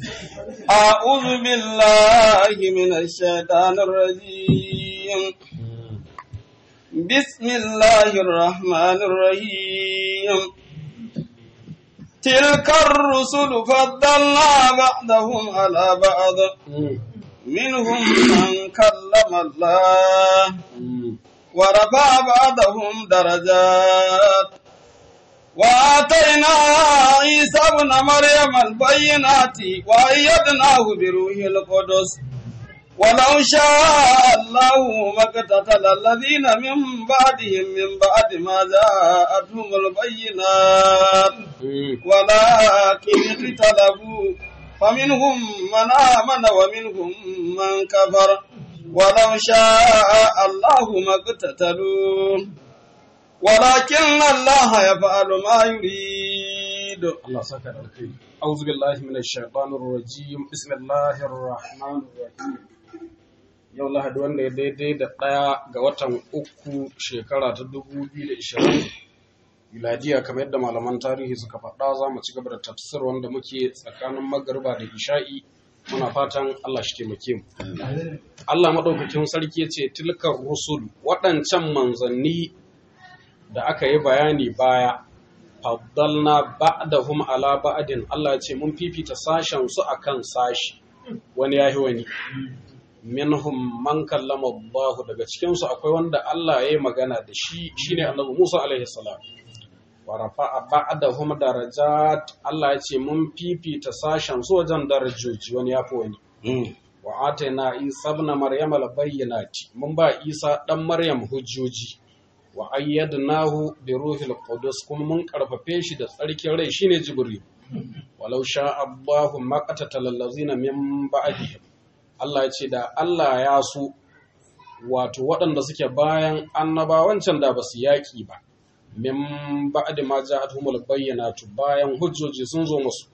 أعوذ بالله من الشيطان الرجيم بسم الله الرحمن الرحيم تلك الرسل فضلنا بعضهم على بعض منهم من كلم الله ورفع بعضهم درجات وآتينا عيسى ابن مريم البينات وأيدناه بروح القدس ولو شاء الله ما اقتتل الذين من بعدهم من بعد ما جاءتهم البينات ولكن اختلفوا فمنهم من آمن ومنهم من كفر ولو شاء الله ما اقتتلوا ولكن الله يفعل ما يريد الله سكر الخير أعوذ بالله من الشيطان الرجيم بسم الله الرحمن الرحيم yau lahadi wanda ya daidai da ɗaya ga watan uku shekara ta dubu biyu da ishirin miladiya kamar yadda malaman tarihi suka faɗa za mu ci gaba da tafsir wanda muke tsakanin magarba da isha'i muna fatan Allah shi taimake mu Allah maɗaukakin sarki ya ce tilkar rusul waɗancan manzanni da aka yi bayani baya faddalna ba'dahum ala ba'din Allah ya ce mun fifita sashen su akan sashi wani yahi wani minhum man kallama Allah daga cikin su akwai wanda Allah ya yi magana da shi shine Annabi Musa alaihi salam wa rafa'a ba'dahum darajat Allah ya ce mun fifita sashen su wajen darajoji wani yafi wani wa atayna Isa ibn Maryam al-bayyinati mun ba Isa dan Maryam hujjoji wa ayyadnahu bi ruhil qudus kuma mun karfafe shi da tsarkin rai shine jibril walau sha Allahu maqatatal allazina min ba'dihim Allah ya ce da Allah ya so wato waɗanda suke bayan annabawan can da basu yaki ba min ba'di ma ja'atuhumul bayyinatu bayan hujjoji sun zo musu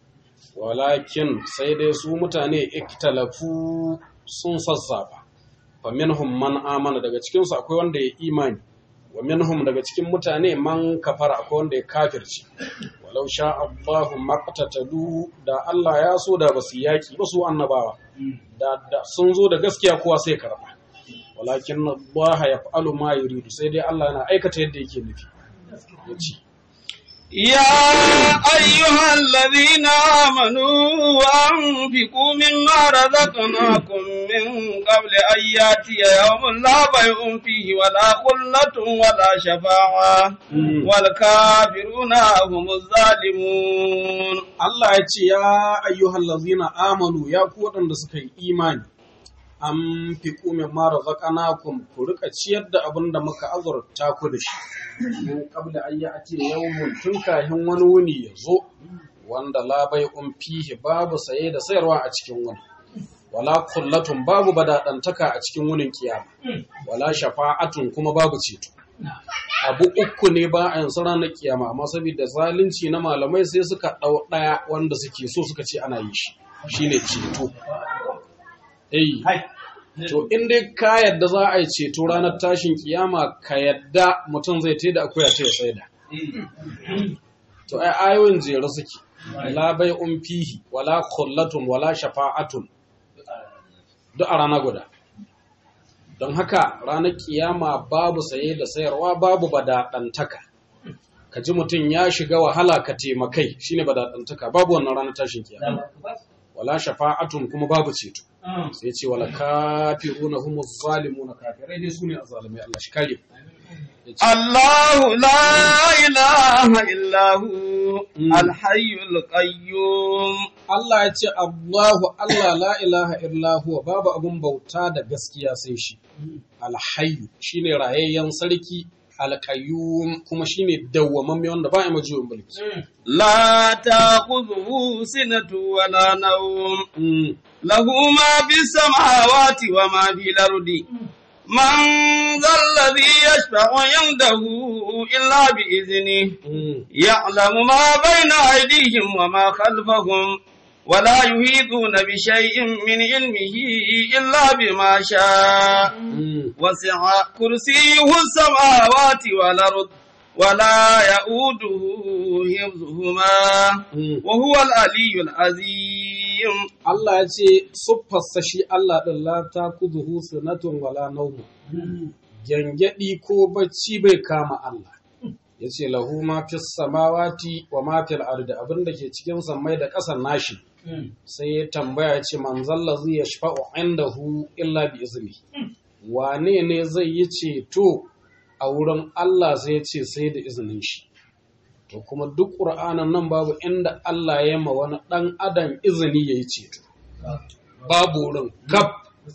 walakin sai dai su mutane iktalafu sun sassaba fa minhum man amana daga cikin su akwai wanda ya imani wa minhum daga cikin mutane man kafara akwai wanda ya kafirci walau sha Allahu maqtatalu da Allah ya so da basu yaki ba su annabawa da, da sun zo da gaskiya kowa sai karba walakin Allah yaf'alu ma yuridu sai dai Allah yana aikata yadda yake nufi yace يا أيها الذين آمنوا أنفقوا مما رزقناكم من قبل أن يأتي يوم لا بيع فيه ولا خلة ولا شفاعة والكافرون هم الظالمون Allah ya ce ya ayyuhal lazina amanu ya ku waɗanda suka yi imani an fi kumin mara zakanakum ku rika ciyar da abin da muka azurta ku da shi mun kabla ayya ake yawmun tun kahin wani wuni ya zo wanda labai un fihi babu saye da sayarwa a cikin wani wala kullatun babu badadantaka a cikin wunin kiyama wala shafa'atun kuma babu ceto abu uku ne ba a yanzu ranar kiyama amma saboda zalunci na malamai sai suka ɗau ɗaya wanda suke so suka ce ana yi shi shine ceto eh to in dai ka yadda za a yi ceto ranar tashin kiyama ka yadda mutum zai tai da akuya ta ya saida to ai ayoyin jere suke la bai un fihi wala khullatun wala shafa'atun duk a rana guda don haka ranar kiyama babu saye da sayarwa babu badaɗantaka ka ji mutum ya shiga wahala ka taimakai shine badaɗantaka babu wannan ranar tashin kiyama wala shafa'atun kuma babu ceto sai ce wala kafiruna humu zalimuna kafirai ne sune azzalimai Allah shi kare الله لا إله إلا هو الحي القيوم Allah ya ce Allahu Allah la ilaha illa huwa babu abun bauta da gaskiya sai shi alhayyu shine rayayyen sarki alqayyum kuma shine dawwamamme wanda ba ya majiyin mulki لا تأخذه سنة ولا نوم له ما في السماوات وما في الأرض من ذا الذي يشفع عنده إلا بإذنه يعلم ما بين أيديهم وما خلفهم ولا يحيطون بشيء من علمه إلا بما شاء وسع كرسيه السماوات والأرض ولا يؤوده حفظهما وهو العلي العظيم عليم Allah ya ce siffarsa shi Allah ɗin la ta kuzuhu sunatun wala naumu gyangyaɗi ko bacci bai kama Allah ya ce lahu ma fi samawati wa ma fil ardi abin da ke cikin sammai da ƙasar nashi sai ya tambaya ya ce man zalla zai ya shafa'u indahu illa bi izini wane ne zai yi ceto a wurin Allah sai ya ce sai da izinin shi to kuma duk ƙur'anin nan babu inda Allah ya ma wani ɗan adam izini ya yi ceto babu wurin gab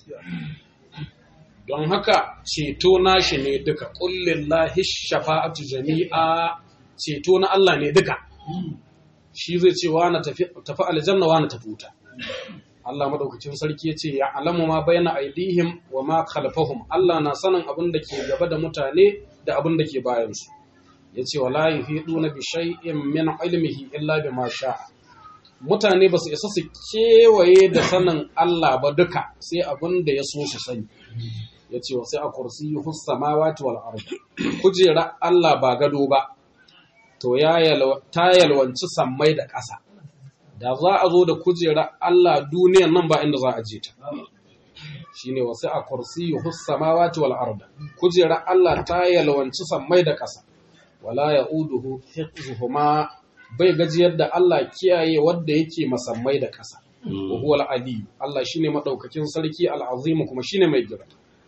don haka ceto nashi ne duka ƙullin lahi shafa'atu jami'a ceto na Allah ne duka shi zai ce wa na tafi aljanna wa na tafi wuta Allah madaukakin sarki ya ce ya alamu ma bayna aidihim wa ma khalfahum Allah na sanin abin da ke gaba da mutane da abin da ke bayansu ya ce wala yuhiduna bi shay'in min ilmihi illa bima sha'a mutane ba su isa su kewaye da sanin Allah ba duka sai abin da ya so su sani ya ce wa sai a kursi samawati wal ardi kujera Allah ba gado ba to ya ta yalwanci sammai da ƙasa da za a zo da kujera Allah duniyan nan ba inda za a je ta shine wa sai a kursi samawati wal ardi kujera Allah ta yalwanci sammai da ƙasa wala ya'uduhu hifzuhuma bai gajiyar da Allah kiyaye wadda yake masammai da ƙasa. Wa huwa al-ali Allah shine madaukakin sarki al-azim kuma shine mai girma.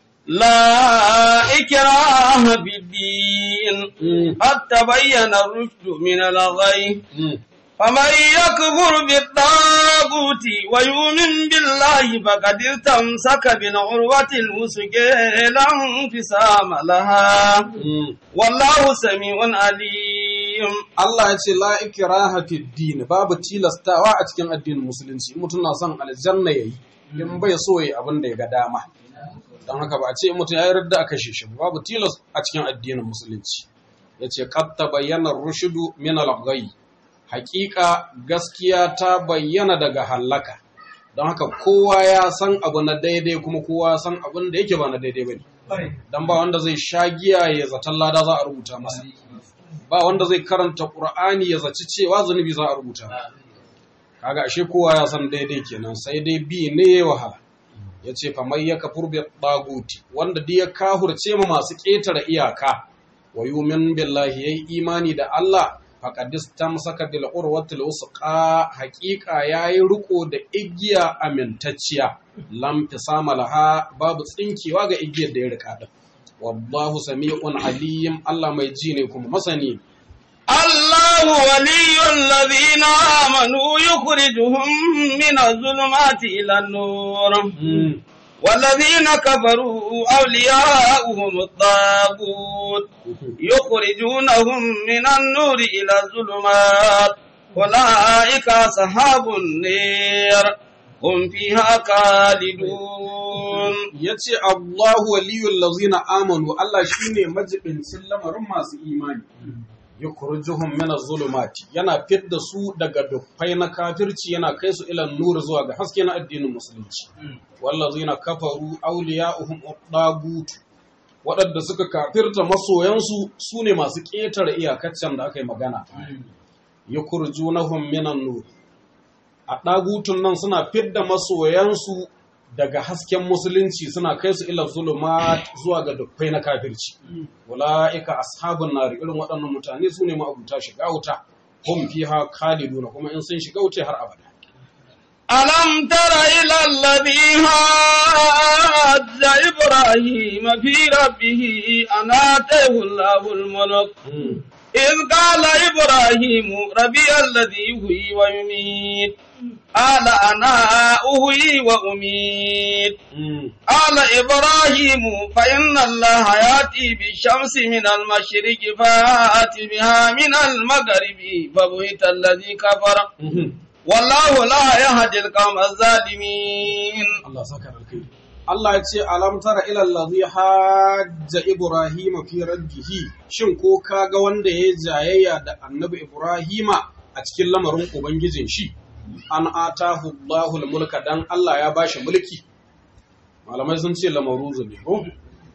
لا إكراه بالدين قد تبين الرشد من الغي فمن يكفر بالطاغوت ويؤمن بالله فقد استمسك بالعروة الوثقى لا انفصام لها والله سميع عليم Allah ya ce la ikraha fi din babu tilastawa a cikin addinin musulunci mutum na son aljanna yayi in bai so yayi abin da ya ga dama don haka ba a ce mutum ya yarda a kashe shi babu tilas a cikin addinin musulunci yace qad tabayyana rushdu min al-ghayy haƙiƙa gaskiya ta bayyana daga hallaka don haka kowa ya san abu na daidai kuma kowa ya san abin da yake ba na daidai bane dan ba wanda zai sha giya ya zaton lada za a rubuta masa ba wanda zai karanta Qur'ani ya zaci cewa zunubi za a rubuta kaga ashe kowa ya san daidai kenan sai dai bi ne wahala yace fa may yakfur bi taguti wanda duk ya kahurce mu masu ƙetare iyaka wa yumin billahi yayi imani da Allah faqad istamsaka bil urwatil usqa haqiqa yayi riko da igiya amintacciya lam tisama laha babu tsinkewa ga igiyar da ya rika din wallahu sami'un alim Allah mai ji ne kuma masani الله ولي الذين آمنوا يخرجهم من الظلمات إلى النور والذين كفروا أولياؤهم الطاغوت يخرجونهم من النور إلى الظلمات أولئك أصحاب النير هم فيها خالدون yace Allahu waliyul ladzina amanu Allah shine majibincin lamarin masu imani yukhrijuhum min az-zulumati yana fidda su daga dukkai na kafirci yana kai su ila nur zuwa ga haske na addinin musulunci wallazina kafaru awliya'uhum ad-dagut waɗanda suka kafirta masoyansu su ne masu ƙetare iyakaccen da aka yi magana yukhrijunahum min an-nur a ɗagutun nan suna fidda masoyansu daga hasken musulunci suna kai su ila zuluma zuwa ga dukkai na kafirci wala'ika ashabun nari irin waɗannan mutane su ne ma'abuta shiga wuta hum fiha khaliduna kuma in sun shiga wuta har abada ألم تر إلى الذي حاج إبراهيم في ربه أن آتاه الله الملك إذ قال إبراهيم ربي الذي يحيي ويميت قال أنا أحيي وأميت قال إبراهيم فإن الله يأتي بالشمس من المشرق فآت بها من المغرب فبهت الذي كفر والله لا يهدي القوم الظالمين Allah saka alkhairi Allah ya ce alam tara ila allazi hajja ibrahima fi rabbihi shin ko kaga wanda ya jayayya da annabi ibrahima a cikin lamarin ubangijin shi an atahu Allahu mulka dan Allah ya bashi mulki malamai sun ce lamaruzu ne ko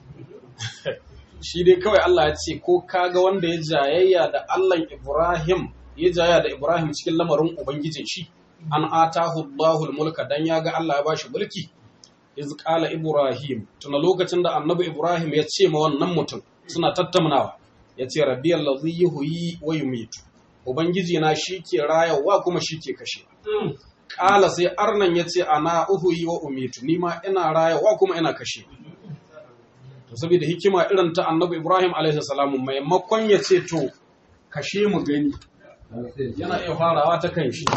shi dai kawai Allah ya ce ko kaga wanda ya jayayya da Allah Ibrahim ya jayayya da Ibrahim cikin lamarin ubangijin shi an atahu Allahul mulka dan ya ga Allah ya bashi mulki iz qala ibrahim tuna lokacin da annabi ibrahim ya ce ma wannan mutum suna tattaunawa ya ce rabbi allazi yuhyi wa yumitu ubangiji na shike rayawa kuma shike kashe kala sai arnan ya ce ana uhuyi wa umitu ni ma ina rayawa kuma ina kashe to saboda hikima irin ta annabi ibrahim alaihi salamu maimakon ya ce to kashe mu gani yana iya farawa ta kan shi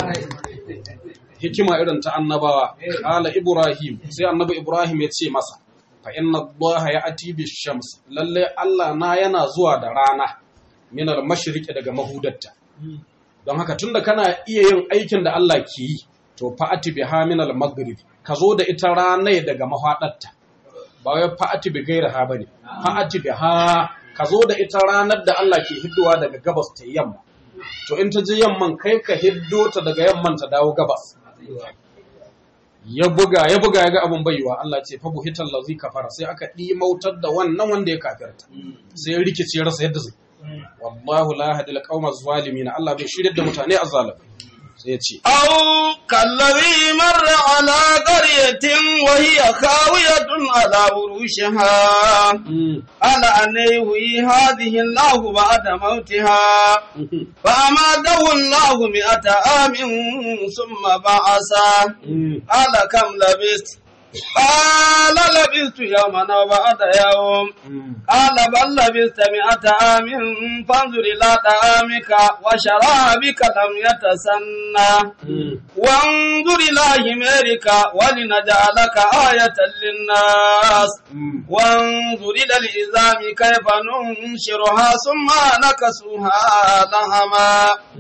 hikima irin ta annabawa kala ibrahim sai annabi ibrahim ya ce masa fa inna allaha ya'ti bi shams lalle allah na yana zuwa da rana min al mashriqi daga mahudatta don haka tunda kana iya yin aikin da Allah ke yi to fa'ati biha min al maghrib ka zo da ita ranai daga mahadarta ba wai fa'ati bi gairaha bane fa'ati biha ka zo da ita ranar da Allah ke hiddowa daga gabas ta yamma to in ta je yamman kai ka hiddo ta daga yamman ta dawo gabas ya buga ya buga ya ga abin baiwa Allah ce fa buhital ladzi kafara sai aka dimautar da wannan wanda ya kafirta sai ya rikice ya rasa yadda zai wallahu la yahdil qawma zalimin Allah bai shirye da mutane azzalimai sai ya ce أو كالذي مر على قرية وهي خاوية على عروشها قال أن يحيي هذه الله بعد موتها فأماته الله مئة عام ثم بعثه قال كم لبثت قال لبثت يوما أو بعد يوم قال بل لبثت مئة عام فانظر إلى طعامك وشرابك لم يتسنى وانظر إلى حمارك ولنجعلك آية للناس وانظر إلى العظام كيف ننشرها ثم نكسوها لهما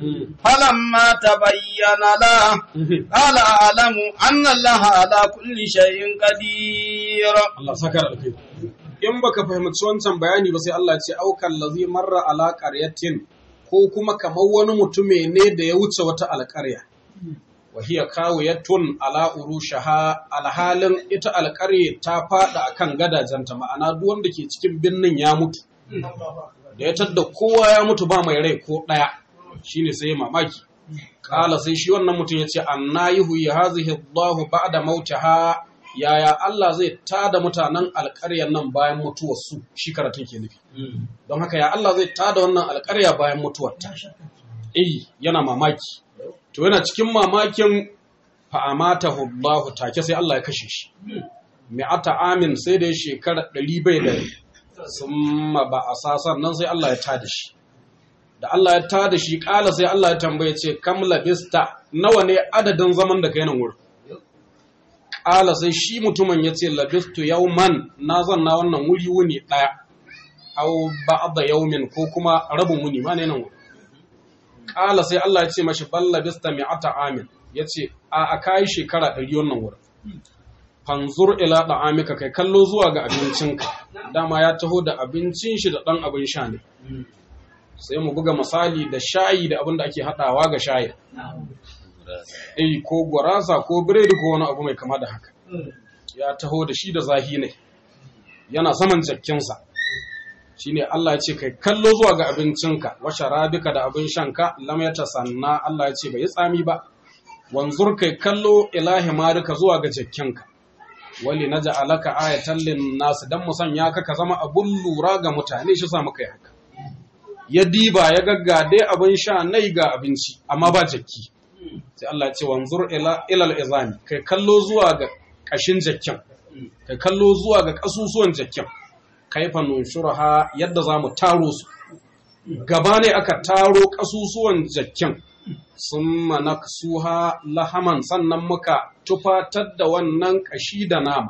فلما تبين له قال أعلم أن الله على كل شيء قدير Allah saka da alkai in baka fahimci wancan bayani ba sai Allah ce aukan lazi marra ala qaryatin ko kuma kamar wani mutume ne da ya wuce wata alƙarya wa hiya kawiyatun ala urushaha alhalin ita alƙarya ta fada akan gadajenta ma'ana duk wanda ke cikin birnin ya mutu da ya tadda kowa ya mutu ba mai rai ko ɗaya shine sai ya mamaki kala sai shi wannan mutum ya ce anna yuhyi hazihi Allahu ba'da mautaha yaya Allah zai tada mutanen alƙaryar nan bayan mutuwarsu shi karatun ke nufi don haka ya Allah zai tada wannan alƙarya bayan mutuwarta eh yana mamaki to yana cikin mamakin fa'amatahu Allah take sai Allah ya kashe shi mi'ata amin sai da ya shekara ɗari bai da summa ba a sasan nan sai Allah ya tada shi da Allah ya tada shi ƙala sai Allah ya tambaye ce kam labista nawa ne adadin zaman da kai nan wurin ƙala sai shi mutumin ya ce labistu yauman na zanna wannan wuri wuni ɗaya au ba'da yaumin ko kuma rabin wuni ma ne nan wuri ƙala sai Allah ya ce mashi bal labista mi'ata amin ya ce a a kayi shekara ɗari wannan wurin fanzur ila da'amika kai kallo zuwa ga abincinka dama ya taho da abincin shi da ɗan abin sha ne sai mu buga misali da shayi da abin da ake haɗawa ga shayi eh ko gwarasa ko biredi ko wani abu mai kama da haka ya taho da shi da zahi ne yana saman jakkinsa shine Allah ya ce kai kallo zuwa ga abincinka wa sharabika da abin shanka lam sanna Allah ya ce bai tsami ba wanzur kai kallo ilahi marika zuwa ga jakkinka wali naj'alaka ayatan lin nas dan mu sanya ka ka zama abun lura ga mutane shi sa muka yi haka ya diba ya gagga dai abin sha nai ga abinci amma ba jakki sai Allah ya ce wanzur ila ilal izami kai kallo zuwa ga kashin jakkin kai kallo zuwa ga kasusuwan jakkin kaifa nunshurha yadda zamu taro su gaba ne aka taro kasusuwan jakkin summa naksuha lahaman sannan muka tufatar da wannan kashi da nama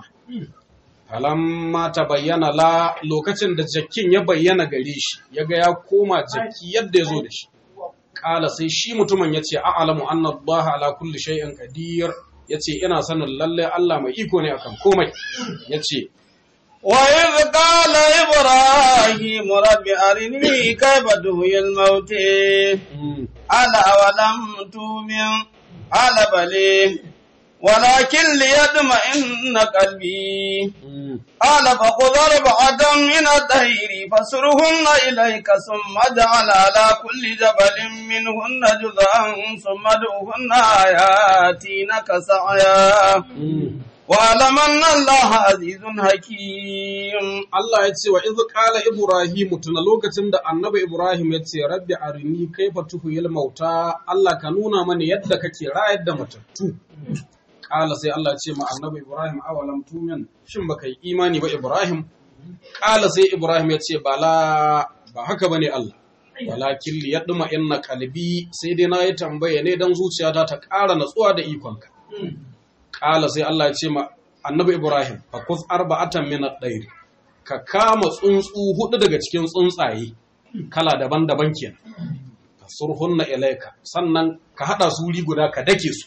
falamma ta bayyana la lokacin da jakkin ya bayyana gare shi ya ga ya koma jakki yadda ya zo da shi ƙala sai shi mutumin ya ce a'alamu anna Allah ala kulli shay'in qadir ya ce ina sanin lalle Allah mai iko ne akan komai ya ce وإذ قال إبراهيم رب أرني كيف تحيي الموت ألا ولم تؤمن قال بلى ولكن ليطمئن قلبي قال فخذ أربعة من الطير فسرهن إليك ثم اجعل على كل جبل منهن جزءا ثم ادعوهن ياتينك سعيا واعلم أن الله عزيز حكيم Allah ya ce wa iz qala Ibrahim tuna lokacin da annabi Ibrahim ya ce rabbi arini kaifa tuhuyil mauta Allah ka nuna mani yadda kake rayar da matattu Ƙala sai Allah ya ce ma annabi Ibrahim awalam tumin shin baka yi imani ba Ibrahim Ƙala sai Ibrahim ya ce bala ba haka bane Allah walakin li yadma inna qalbi sai dai na yi tambaya ne dan zuciyata ta ƙara natsuwa da ikonka Ƙala sai Allah ya ce ma annabi Ibrahim fakus arba'atan min ad-dayr ka kama tsuntsu hudu daga cikin tsuntsaye kala daban-daban kenan surhunna ilaika sannan ka hada su wuri guda ka dake su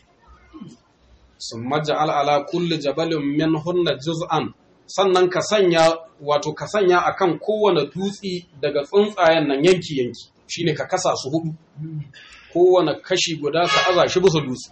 summa ja'al ala kulli jabalin minhunna juz'an sannan ka sanya wato ka sanya akan kowane dutsi daga tsuntsayen nan yanki yanki shine ka kasa su hudu kowane kashi guda ka aza shi bisa dutse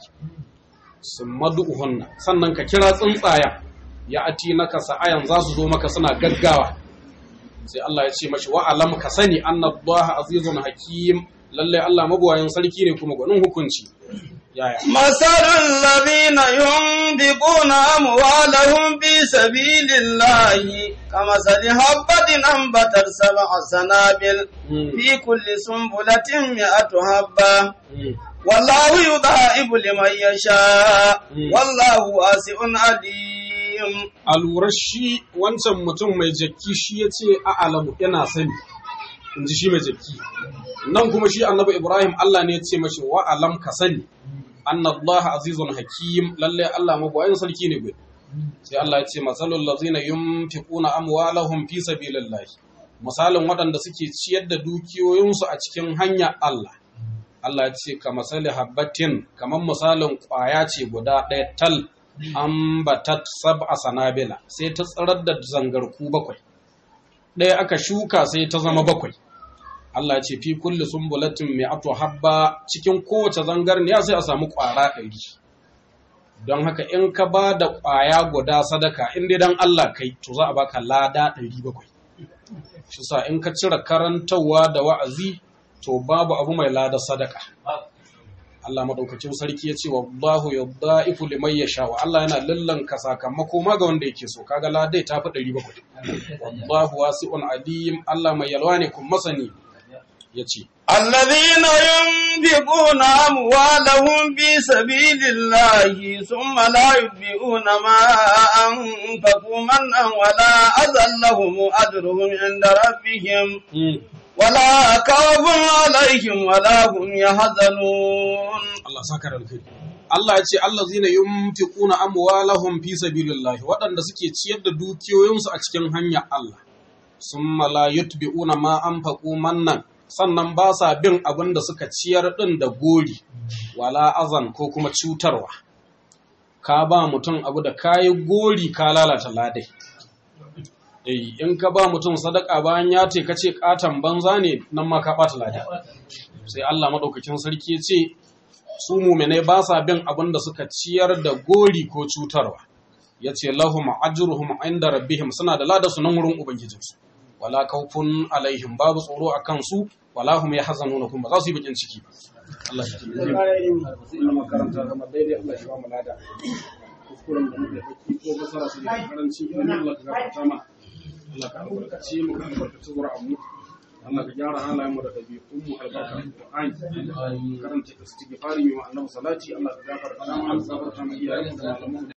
summa du'hunna sannan ka kira tsuntsayen ya ati naka sa'ayan za su zo maka suna gaggawa sai Allah ya ce mashi wa alam ka sani annallaha azizun hakim lalle Allah mabuwayin sarki ne kuma gwanin hukunci yaya مثل الذين ينفقون أموالهم في سبيل الله كمثل حبة أنبتت سبع سنابل في كل سنبلة مئة حبة والله يضاعف لمن يشاء والله واسع عليم a lura shi wancan mutum mai jakki shi ya ce a alamu yana sani in ji shi mai jakki nan kuma shi annabi ibrahim allah ne ya ce mashi wa alam ka sani annallaha azizun hakim lalle allah mabuwayin sarki ne bai sai allah ya ce masalul lazina yunfiquna amwalahum fi sabilillah misalin waɗanda suke ciyar da dukiyoyinsu a cikin hanyar allah Allah ya ce ka masali habbatin kamar misalin ƙwaya ce guda ɗaya tal ambatat sab'a sanabila sai ta tsarar da zangarku bakwai ɗaya aka shuka sai ta zama bakwai Allah ce fi kulli sumbulatin mi'atu habba cikin kowace zangarniya sai a samu ƙwara ɗari don haka in ka ba da ƙwaya guda sadaka in dai dan Allah kai to za a baka lada ɗari bakwai shi sa in ka cire karantarwa da wa'azi to babu abu mai lada sadaka Allah madaukakin sarki ya ce wallahu yudha'ifu liman yasha wa Allah yana lallanka sakamako ma ga wanda yake so kaga ladai ta fi 700 wallahu wasi'un alim Allah mai yalwa ne kun masani yace الذين ينفقون أموالهم في سبيل الله ثم لا يتبعون ما أنفقوا منا ولا أذى لهم أجرهم عند ربهم ولا خوف عليهم ولا هم يحزنون Allah saka da alkhairi Allah ya ce allazina yunfiquna amwalahum fi sabilillah waɗanda suke ciyar da dukiyoyinsu a cikin hanyar Allah summa la yutbi'una ma anfaqu mannan sannan ba sa bin abin da suka ciyar din da gori wala azan ko kuma cutarwa ka ba mutum abu da kayi gori ka lalata ladai Eh, in ka ba mutum sadaka bayan ya ce ka ce katon banza ne nan ma ka ɓata lada. Sai Allah maɗaukakin sarki ya ce, su muminai ba sa bin abin da suka ciyar da gori ko cutarwa. Ya ce, lahum ajruhum inda rabbihim suna da lada su nan wurin Ubangijinsu. Wala kaufun alaihim babu tsoro a kansu, wala hum ya hazanu kuma ba za su yi bakin ciki ba. Allah shi taimake mu. Allah makaranta gama daidai Allah shi ba mu lada. Kuskuren da muka yi ko basara su da karanci idan Allah ka gafarta mana. Allah ka albarkace mu ka albarkace zuri'anmu Allah ka gyara halayen mu da ɗabi'un mu albarka Qur'ani karanta istighfari mu annabi salati Allah ka gafarta mu Allah ka gafarta mu iyayen mu da malaman